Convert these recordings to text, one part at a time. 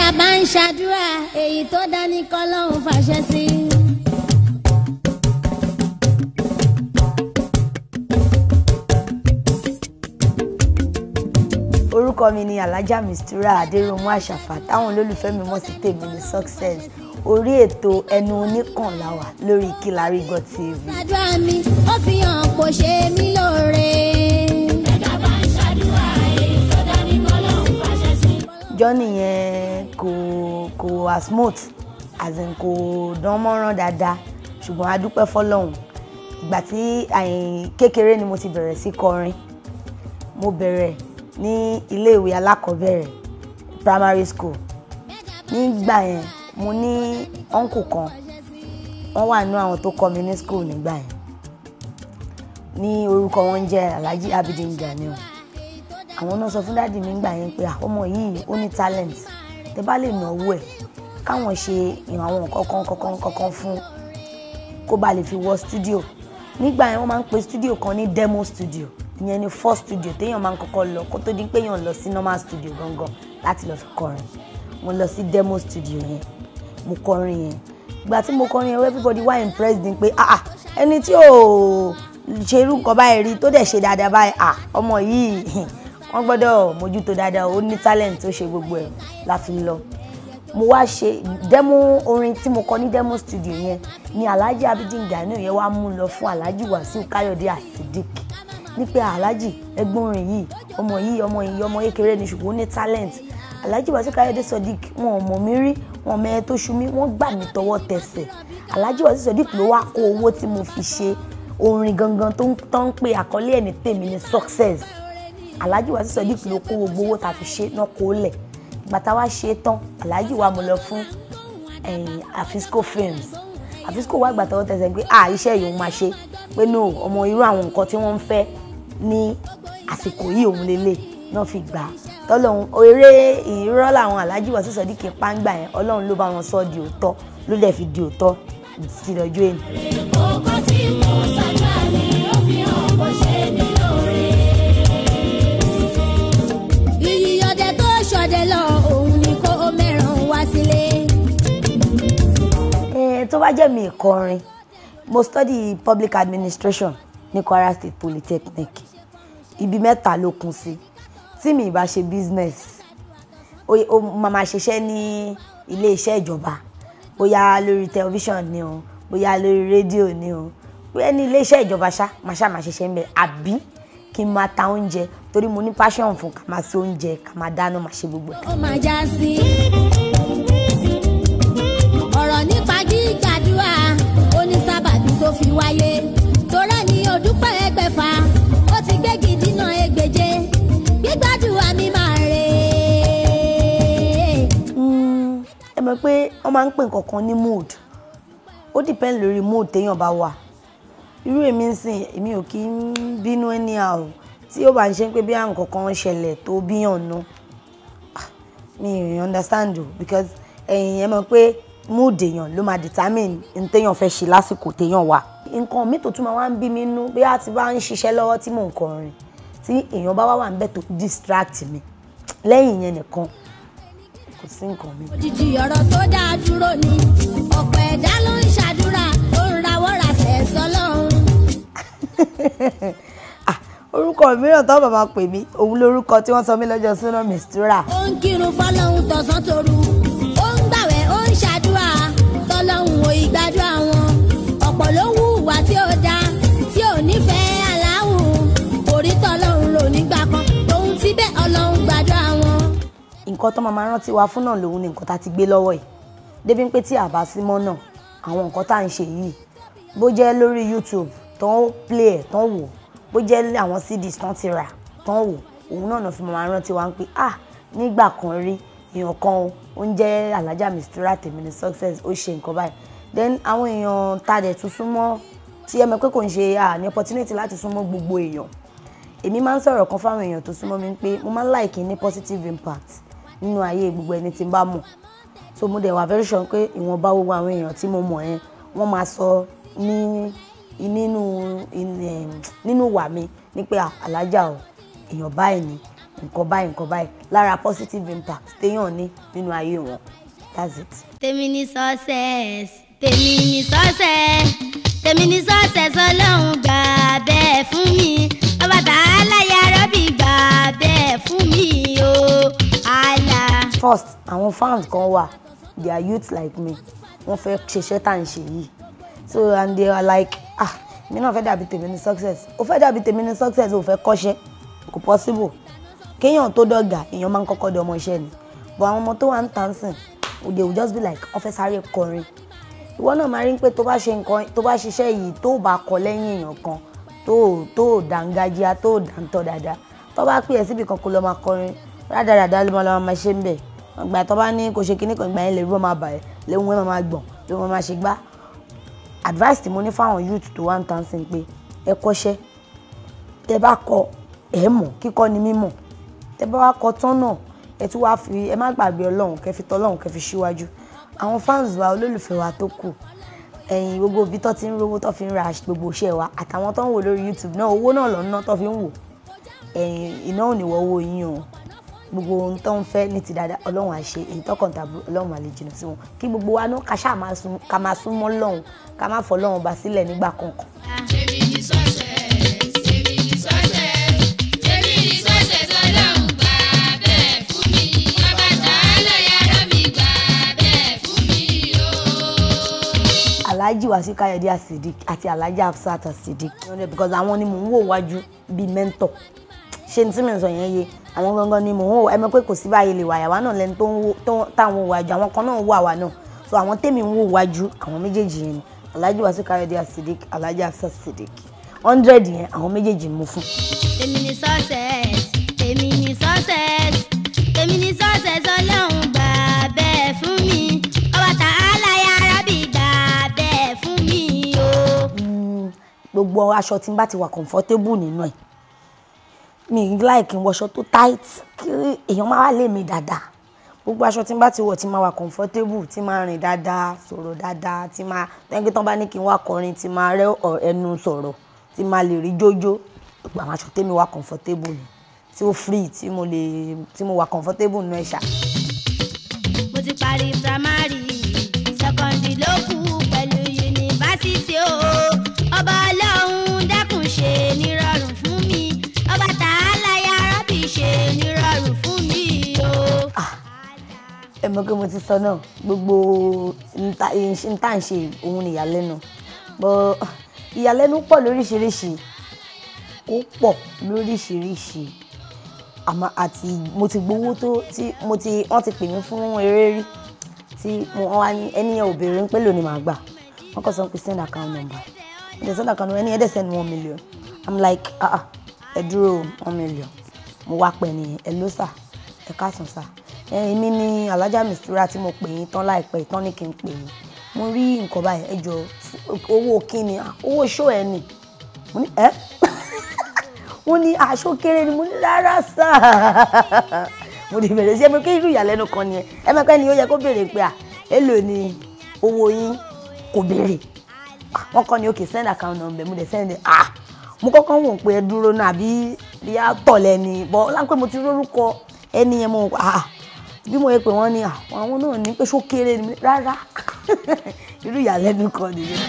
bá ń ṣàdúrà èyí tó dání kọ́ lọ́hùn fàṣẹ sí. orúkọ mi ni alhaja mistura adéròmù àṣàfà táwọn olólùfẹ́ mi mọ̀ sí tèmi ní success orí ètò ẹnu oníkànláwà lórí Kílárí God TV. ṣàdúrà mi ó fi hàn kò ṣe mí lóore. ẹ̀dá bá ń ṣàdúrà èyí tó dání kọ́ lọ́hùn fàṣẹ sí. journey yẹn kò kò wá smooth as in kò dán mọ́rán dáadáa ṣùgbọ́n a dúpẹ́ fọlọ́hún ìgbà tí àyìn kékeré ni mo ti bẹ̀rẹ̀ sí kọrin mo bẹ̀rẹ̀ ní iléèwé alákọ̀ọ́bẹ̀rẹ̀ primary school nígbà yẹn mo ní uncle kan wọ́n wà nínú àwọn tó kọ́ mi ní school nígbà yẹn ní orúkọ wọn jẹ́ Alhaji Abidin Ganiu àwọn náà sọ fún dáàdì mi gbà yẹn pé ọmọ yìí ó ní talent tẹ bá lè náwó ẹ̀ káwọn ṣe àwọn kankan kankan kankan fún kó ba lè fi wọ studio nígbà yẹn wọ́n máa ń pe studio kan ní demo studio ìyẹn ni first studio téèyàn máa ń kọ́kọ́ lọ kó tó di pé èèyàn lọ sí normal studio gangan láti lọ fi kọrin mo lọ sí demo studio yẹn mo kọrin yẹn ìgbà tí mo kọrin yẹn everybody wá impressed ni pé ah ah ẹni tí ò ṣe irú nǹkan báyìí rí tó dẹ̀ ṣe dáadáa báyìí ah ọmọ yìí wọ́n gbọ́dọ̀ mójútó dáadáa ó ní talent tó ṣe gbogbo ẹ̀ la fi lọ mo wá ṣe demo orin tí mo kọ ní demo studio yẹn ni Alhaji Abidin Ganiu yẹn wá mú lọ fún Alhaji Wasiu Káyọ̀dé Asidik ní pé Alhaji ẹgbọ́n orin yìí ọmọ yìí ọmọ yìí ọmọ kékeré ni ṣùgbọ́n ó ní talent Alhaji Wasiu Káyọ̀dé Sodiq wọn ò mọ̀ mí rí wọn mẹ́ẹ̀ tó ṣu mí wọ́n gbà mí tọwọ́ tẹsẹ̀ Alhaji Wasiu Sodiq ló wá kó owó tí mo fi ṣe orin gangan tó ń tán ń pe àkọlé ẹ̀ ní tèmi ní success Alhaji Wasiu Sodiq ló kó gbogbo owó tá a fi ṣe náà kó lẹ̀ gbàtà wá ṣe tán Alhaji wa mo lọ fún Afisco Films Afisco wá gbàtà wọ́n tẹ̀sẹ̀ pé à iṣẹ́ yìí òun máa ṣe pé no ọmọ irú àwọn nǹkan tí wọ́n ń fẹ́ ní àsìkò yìí òun lélẹ̀ náà fi gbà á tọ́lọ́hún eré ìrọ́ làwọn Alhaji Wasiu Sodiq pàǹgbà yẹn ọlọ́run ló bá wọn sọ di òótọ́ ló dẹ̀ fi di òótọ́ ti lọ́jọ́ èyí. kókó tí mo ṣàdúrà mi ó fi hàn kò ṣe mí lóore. iyì ọdẹ tó ṣọdẹ lọ òun ni kó mẹ́ràn wá sílé. Eh, tó bá jẹ́ mi ìkọrin mo study public administration ní Kwara State Polytechnic ibi mẹ́ta ló kún sí tí mi ìbá ṣe business ó ó máa ma ṣiṣẹ́ ní ilé iṣẹ́ ìjọba bóyá lórí tẹlifíṣàn ni o bóyá lórí rédíò ni o bóyá ní ilé iṣẹ́ ìjọba ṣá máa ṣá máa ṣiṣẹ́ ń bẹ̀ àbí kí n máa ta oúnjẹ torí mo ní passion fún ká máa ṣe oúnjẹ ká máa dáná máa ṣe gbogbo ẹ̀. ó máa já sí. ọ̀rọ̀ nípa gbígbàdúrà ó ní sábàbí tó fi wáyé torá ní òdúpẹ́ ẹgbẹ̀fà ó ti gbégi dínà ẹgbẹ̀je gbígbàdúrà mi máa rè é. Mm, ẹ mọ̀ pé wọ́n máa ń pè nǹkan kan ní mood ó depend lórí mood téèyàn bá wà irú èmi ń sìn èmi ò kí ń bínú anyhow tí ó bá ń ṣe pé bí àwọn nǹkan kan ṣẹlẹ̀ tó bíyàn nú Ah, mi ò understand o because ẹ̀yin ẹ mọ̀ pé mood èèyàn ló máa determine n téèyàn fẹ́ ṣe lásìkò téèyàn wà nǹkan mi tó tún máa wá ń bí mi nú bí a ti bá ń ṣiṣẹ́ lọ́wọ́ tí mò ń kọrin tí èèyàn bá wá wà níbẹ̀ tó distract mi lẹ́yìn yẹn nìkan kò sí nǹkan mi. òjijì ọ̀rọ̀ tó dáa dúró ni ọ̀pọ̀ ẹ̀dá ló ń ṣàdúrà ó ń rawọ́ rasẹ̀ sọ́lọ́run. Ah, orúkọ mìíràn tó bàbá pè mí òun lórúkọ tí wọ́n sọ mí lọ́jọ́ súná mistura ó ń kírun fọlọ́hún tọ̀sán toru ó ń gbàwẹ̀ ó ń ṣàdúrà tọ́lọ́hún ò ìgbàdúrà wọn ọ̀pọ̀ ló ń hùwà tí ó da tí ò nífẹ̀ẹ́ aláwùn orí tọ́lọ́hún lò nígbà kan òun ti bẹ́ ọlọ́hún gbàdúrà wọn. nǹkan tó máa máa rántí wa fún náà lòun ni nǹkan tá a ti gbé lọ́wọ́ yìí débi pé tí a bá sí mọ́ náà àwọn nǹkan tá à ń ṣe yìí bó jẹ́ lórí YouTube tó ń play ẹ̀ tó ń wò bó jẹ́ àwọn CDs tó ń ti rà tó ń wò òun náà náà fi máa máa rántí wa ń pé ah nígbà kan rí èèyàn kan o ó ń jẹ́ Alhaja Mistura tèmi ní success ó ṣe nǹkan báyìí then àwọn èèyàn tá a dẹ̀ tún súnmọ́ tí ẹ mọ̀ pé kò ń ṣe à ní opportunity láti súnmọ́ gbogbo èèyàn èmi máa ń sọ̀rọ̀ kan fáwọn èèyàn tó súnmọ́ mi pé mo máa ń like ní positive impact nínú ayé gbogbo ẹni tí n bá mọ̀ so mo dẹ̀ wà very sure pé ìwọ̀nba gbogbo àwọn èèyàn tí mo mọ̀ yẹn wọ́n máa sọ ní nínú nínú wà mí ní pé Alhaja o èèyàn báyìí ni nǹkan báyìí nǹkan báyìí lára positive impact téèyàn ní nínú ayé wọn that's it. tèmi ní success tèmi ní success tèmi ní success ọlọ́run gbà bẹ́ẹ̀ fún mi ọba tààlà yàrá bí gbà bẹ́ẹ̀ fún mi o àlà. first àwọn fans kan wà they are youths like me wọ́n fẹ́ ṣiṣẹ́ tá à ń ṣe yìí so and they are like ah mi náà fẹ́ dàbí tèmi ní success ó fẹ́ dàbí tèmi ní success ó fẹ́ kọ́ṣẹ́ kò possible kéèyàn tó dọ̀gà èèyàn máa ń kọ́kọ́ di ọmọ iṣẹ́ ni but àwọn ọmọ tó wà ń tàn sìn they will just be like wọ́n fẹ́ sáré kọrin ìwọ náà máa rí pé tó bá ṣe nǹkan tó bá ṣiṣẹ́ yìí tó bá kọ lẹ́yìn èèyàn kan tó tó dàǹgájíá tó dàǹtọ̀ dáadáa tó bá pè é síbi kan kó lọ máa kọrin rádaràdá ló máa lọ máa ṣe ń bẹ̀ ìgbà tó bá ní kò ṣe kíní kan ìgbà yẹn lè rí wọn máa bà ẹ́ léwu wọn máa gbọ̀n léwu wọn máa ṣe gbá advice tí mo ní fáwọn youth tó wà ń tàn sìn pé ẹ kọ́ṣẹ́ tẹ bá kọ ẹ mọ̀ kíkọ́ ni mímọ̀ tẹ bá wá kọ tán náà ẹ tún wá fi ẹ má gbàgbé ọlọ́run kẹ fi tọ́lọ́run kẹ fi síwájú àwọn fans wa olólùfẹ́ wa tó kù ẹ̀yìn gbogbo ibi tó ti ń rówó tó fi ń ra gbogbo iṣẹ́ wa àtàwọn tó ń wò lórí youtube náà owó náà lọ ná tó fi ń wò ẹ̀yìn iná ò ní wọ owó yín o gbogbo ohun tó ń fẹ́ ní ti dáadáa ọlọ́run á ṣe èyí tọkàn tàbí ọlọ́run á lè jìnnà sí wọn kí gbogbo wa náà ká ṣáà máa sún ká máa sún mọ́ lọ́hùn ká má fọ́ lọ́hùn bá sílẹ̀ nígbà kankan. Tèmi ní success, tèmi ní success, tèmi ní success ọlọ́run gbà bẹ́ẹ̀ fún mi. Ọba tààlà yàrá mi gbà bẹ́ẹ̀ fún mi o. alhaji wasi kayode asidik àti alhaji hafsat asidik because àwọn ni mò ń wò wájú bíi mentor ṣé ní tí mi ń sọ yẹn yé àwọn gangan ni mò ń wò ẹ mọ̀ pé kò sí báyìí lè wà àwa náà lẹni tó ń wò tó táwọn wò wájú àwọn kan náà wò àwa náà so àwọn tèmi ń wò wájú àwọn méjèèjì yẹn ni alhaji wasi kayode asidik alhaji hafsat asidik hundred yẹn àwọn méjèèjì ni mo fún. tèmi ní success tèmi ní success tèmi ní success ọlọ́run gbà bẹ́ẹ̀ fún mi ọba tààlà yàrá bí gbà bẹ́ẹ̀ fún mi o. Mm, gbogbo aṣọ tí n bá ti wà comfortable nínú ẹ̀ mi ì like n wọṣọ tó tight kí èèyàn máa wá lé mi dáadáa gbogbo aṣọ tí n bá ti wọ̀ tí máa wà comfortable tí máa rìn dáadáa sọ̀rọ̀ dáadáa tí máa tẹ́ńkì tán bá ní kí n wá kọrin tí máa rẹ́ ọ̀- ẹnu sọ̀rọ̀ tí máa lè rí jójó gbogbo àwọn aṣọ tèmi wà comfortable ni tí ó free tí mo lè tí mo wà comfortable nínú ẹ̀ ṣá. mo ti parí primary secondary ló kù pẹ̀lú yunifásitì o ọba ọlọ́run dákun ṣe nírọ̀rùn fún mi ọba tààlà yàrá bí ṣe nírọ̀rùn fún mi o. ẹ mọ̀ pé mo ti sọ náà gbogbo nta nta ń ṣe òun ni ìyàlẹ́nu bọ́ ìyàlẹ́nu pọ̀ lóríṣiríṣi ó pọ̀ lóríṣiríṣi àmọ́ àti mo ti gbowó tó tí mo ti wọ́n ti pè mí fún eré rí tí mo wọ́n wá ní ẹni yẹn ò béèrè ń pé lónìí màá gbà wọ́n kàn sọ pé send account number ẹ̀dẹ̀ send account number ẹni yẹn dẹ̀ send one million i'm like ah ah ẹ dúró one million mo wá pẹ̀ nìyẹn ẹ ló sà ẹ káàsán sà èmi ni alájà mistura tí mo pè yín tán láìpẹ́ tán ní kí n pè yín mo rí nǹkan báyìí ẹ jọ owó kíni Ah, owó ṣó ẹ nì mo ní ẹ wọ́n ní aṣọ kéré ni mo ní rárá sà mo ní bẹ̀rẹ̀ sí ẹ mọ̀ kí irú ìyàlẹ́nu kan ni ẹ ẹ mọ̀ pé ni ó yẹ kó béèrè pé à èlò ni owó yín kò béèrè Ah, wọ́n kọ́ ni ok send account number mo dẹ̀ send it. ah mo kọ́kọ́ wò pé ẹ dúró náà àbí bí a tọ̀ lẹ́ni bọ́ láńpẹ́ mo ti rórúkọ ẹni yẹn mo ah bí mo yẹ pé wọ́n ní ah, àwọn náà ní pé ṣó kéré ni rárá irú ìyàlẹ́nu kan nìyẹn.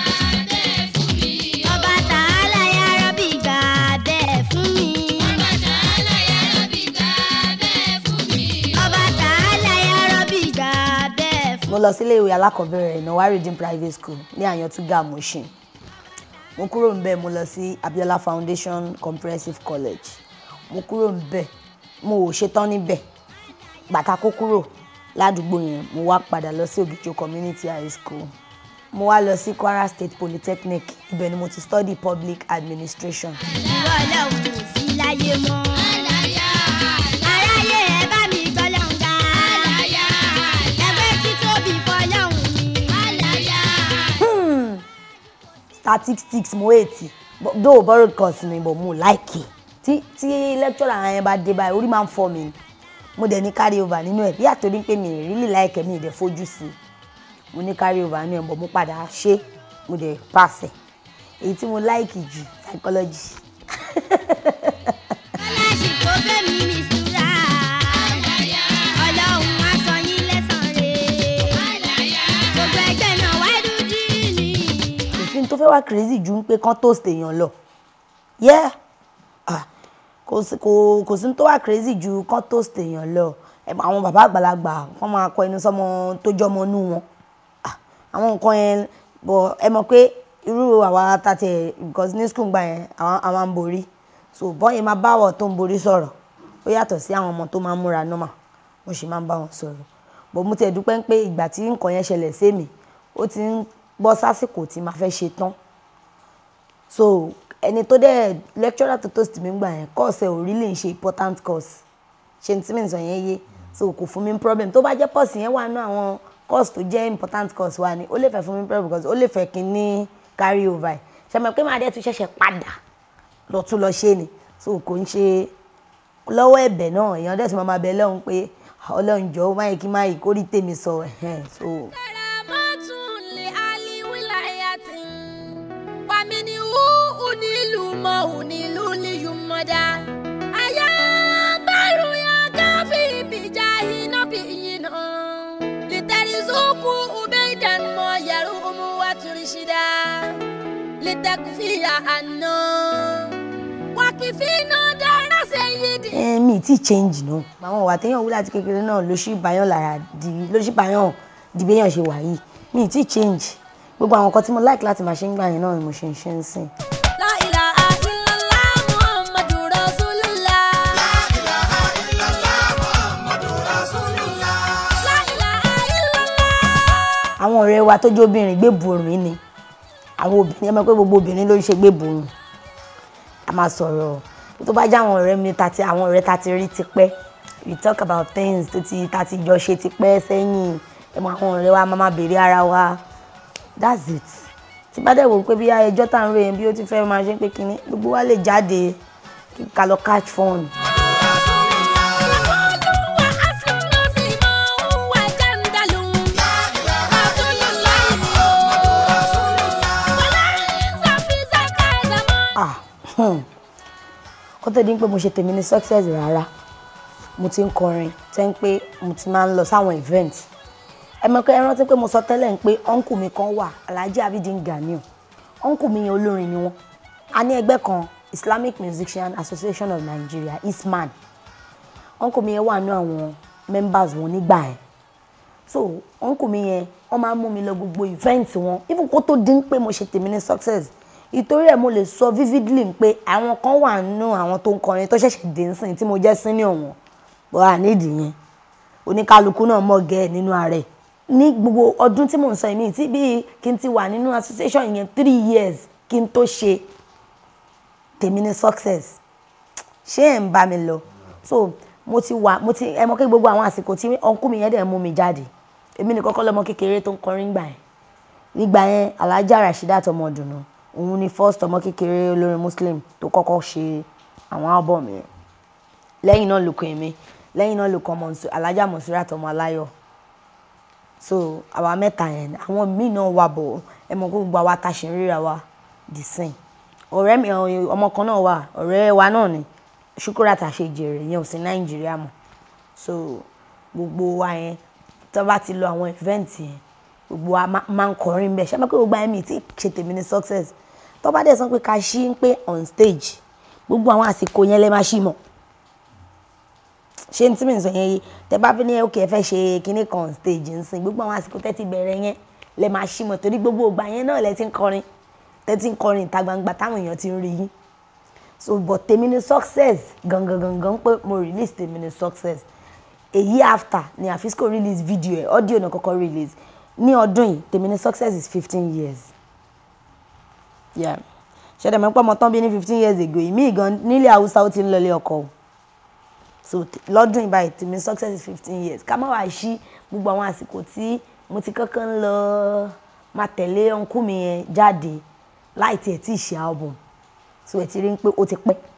ọba tààlà yàrá bí gbà bẹ́ẹ̀ fún mi. Ọba tààlà yàrá mi gbà bẹ́ẹ̀ fún mi. ọba tààlà yàrá bí gbà bẹ́ẹ̀ fún mo lọ sílé ìwé alákọ̀ọ́bẹ̀rẹ̀ ìnáwó redeem private school ní àyàntúgà moshin mo kúrò ń bẹ̀ mo lọ sí abiola foundation comprehensive college mo kúrò ń bẹ̀ mo ò ṣetán níbẹ̀ bàtà kó kúrò ládùúgbò yẹn mo wá padà lọ sí ògìjò community high school mo wá lọ sí kwara state polytechnic ibẹ̀ ni mo ti study public administration ìwọ ọlọ́run ò sí láyé mọ́. Àlàyé aráyé ẹ bá mi gbọ́lọ́hún ga. àlàyé ẹgbẹ́ títóbi fọlọ́hún mi. àlàyé. statistics mo ètì though borrowed course ni but mo like tí tí lecturer yẹn bá dé báyìí orí máa ń fọ́ mi ni mo dẹ̀ ní carry over nínú ẹ̀ bí àtòrí pé mi ì really like ẹ̀ mi ì dẹ̀ fojú sí i mo ní carry over nínú ẹ̀ but mo padà ṣe mo dẹ̀ pass ẹ̀ èyí tí mo like jù psychology. aláṣì tó fẹ́ mi mi fẹ́ wá crazy ju pé kán toast èèyàn lọ yeah ah kò sí kò kò sí tó wá crazy ju kán toast èèyàn lọ Ẹ mọ̀, àwọn bàbá àgbàlagbà kán máa kọ ẹnu sọmọ tó jọmọ nú wọn ah àwọn nǹkan yẹn bọ̀ ẹ mọ̀ pé irú àwa tàtẹ̀ because ní school gbà yẹn àwọn àwọn ń borí so bọ́yìn máa bá àwọ̀ tó ń borí sọ̀rọ̀ ó yàtọ̀ sí àwọn ọmọ tó máa ń múra normal mo sì máa ń bá wọn sọ̀rọ̀ bọ̀ mo tiẹ̀ dúpẹ́ pé ìgbà tí nǹkan yẹn ṣẹlẹ̀ sí mi ó ti ń bọ́ sásìkò tí màá fẹ́ ṣe tán so ẹni tó dẹ̀ lecturer tó toast mi gbà yẹn course ẹ̀ ò rí lè ṣe important course ṣe ní tí mi sọ yẹn yé so kò fún mi ní problem tó bá jẹ́ course yẹn wà nú àwọn course tó jẹ́ important course wa ni ó lè fẹ́ fún mi ní problem because ó lè fẹ́ kí n ní carry over ẹ̀ ṣe mọ̀ pé màá dẹ̀ tún ṣẹ̀ṣẹ̀ padà lọ tún lọ ṣe ni so kò ń ṣe lọ́wọ́ ẹ̀bẹ̀ náà èèyàn dẹ̀ tún máa máa bẹ lọ́hùn pé ọlọ́run jọ̀ọ́ máyì kí máyì kórìí tèmi sọ ẹ̀hẹ́n so Karamatun li ali wilayatin. Wa minhu unilu ma unilu li yumada. Aya baru ya kafi bijahi nabiyina. Litarizuku ubaidan ma yarumu wa turshida. Litakfiya anna. Wakifina dara sayyidi. ẹ mi ti change náà àwọn ìwà téèyàn wú láti kékeré náà ló ṣì báyàn lára di ló ṣì báyàn di béèyàn ṣe wà yìí mi ti change gbogbo àwọn nǹkan tí mo like láti máa ṣe ń gbà yẹn náà ni mo ṣe ń ṣe ń sìn. La ilaha illallah Muhammadu Rasulullah. La ilaha illallah. àwọn ọ̀rẹ́ wa tó jẹ́ obìnrin gbé borùn ni àwọn obìnrin ẹ mọ̀ pé gbogbo obìnrin ló ń ṣe gbé borùn a máa sọ̀rọ̀ tó bá jẹ́ àwọn ọ̀rẹ́ mi tàti àwọn ọ̀rẹ́ tàti rí tipẹ́ we talk about things tó ti tàti jọ ṣe tipẹ́ sẹ́yìn ẹ mọ̀ àwọn ọ̀rẹ́ wa máa máa béèrè ara wa that's it tí bá dẹ̀ wò pé bí ẹjọ́ tá à ń ròyìn bí ó ti fẹ́ máa ṣe pé kínní gbogbo wa lè jáde kí ká lọ catch fun. ah hmm. kó tó di pé mo ṣe tèmi ní success rárá mo ti ń kọrin tẹ́ ń pé mo ti máa ń lọ sáwọn event ẹ mọ̀ pé ẹ rántí pé mo sọ tẹ́lẹ̀ ń pé ọ́nkù mi kan wà Alhaji Abidin Ganiu ọ́nkù mi yẹn olórin ni wọ́n a ní ẹgbẹ́ kan Islamic Musician Association of Nigeria ISMAN ọ́nkù mi yẹn wà ní àwọn members wọn nígbà yẹn so ọ́nkù mi yẹn wọ́n máa ń mú mi lọ gbogbo event wọn even kó tó dín pé mo ṣe tèmi ní success ìtorí ẹ̀ mo lè sọ vividly pé àwọn kan wà nínú àwọn tó ń kọrin tó ṣẹ̀ṣẹ̀ dé nsìn tí mo jẹ́ senior wọn bọ́ à nídìí yẹn oníkálukú náà mọ̀ gẹ́ ẹ̀ nínú ààrẹ ní gbogbo ọdún tí mò ń sọ yìí tí bíi kí n ti wà nínú association yẹn three years kí n tó ṣe tèmi ní success ṣé ẹ̀ ń bá mi lọ so mo ti wà mo ti ẹ mọ̀ kí gbogbo àwọn àsìkò tí ọ̀nkú mi yẹn dẹ̀ mú mi jáde èmi nìkan kọ́ lọ́mọ kékeré tó ń kọrin gbà yẹn nígbà yẹn Alhaja Rasheedat Ọmọdùnú òun ni first ọmọ kékeré olórin muslim tó kọ́kọ́ ṣe àwọn album yẹn lẹ́yìn náà ló kọ èmi lẹ́yìn náà ló kọ Mọ̀nsú- Alhaja Monsurat ọmọ aláyọ̀ so àwa mẹ́ta yẹn àwọn míì náà wà bọ̀ ẹ mọ̀ kó gbogbo àwa ta ṣe ń ríra wa the same ọ̀rẹ́ mi ọ- ọmọ kan náà wà ọ̀rẹ́ wa náà ni Shukurat Àṣejèrè yẹn ò sí Nàìjíríà mọ́ so gbogbo wa yẹn tó bá ti lọ àwọn event yẹn gbogbo wa má- máa ń kọrin bẹ́ẹ̀ ṣé mo pé gbogbo ayé mi ti ṣe tèmi ní success tó bá dẹ̀ sọ pé ká ṣí ń pé on stage gbogbo àwọn àsìkò yẹn lè má ṣí mọ́ ṣé ní tí mi sọ yẹn yìí tẹ bá fi ní òkè ẹ fẹ́ ṣe kinní kan on stage ń sìn gbogbo àwọn àsìkò tẹ́ ti bẹ̀rẹ̀ yẹn lè má ṣí mọ́ torí gbogbo ìgbà yẹn náà lẹ ti ń kọrin tẹ́ ti ń kọrin ìta gbangba táwọn èèyàn ti ń rí yín so but tèmi ní success gangan gangan pé mo release tèmi ní success a year after ni Afisco release video ẹ audio náà kọ́kọ́ release ní ọdún yìí tèmi ní success is fifteen years yeah ṣẹ̀dá mẹ́pọ̀ ọmọ tán bí ní fifteen years ago ìmí gan nílẹ̀ haúsá ó ti ń lọlé ọkọ o so t- lọ́dún yìí báyìí tèmi success is fifteen years ká má wàá ṣí gbogbo àwọn àsìkò tí mo ti kankan ń lọ máa tẹ̀lé ọ̀nkú mi yẹn jáde láì tiẹ̀ tí ì ṣe album so ẹ̀ ti rí i pé ó ti pẹ́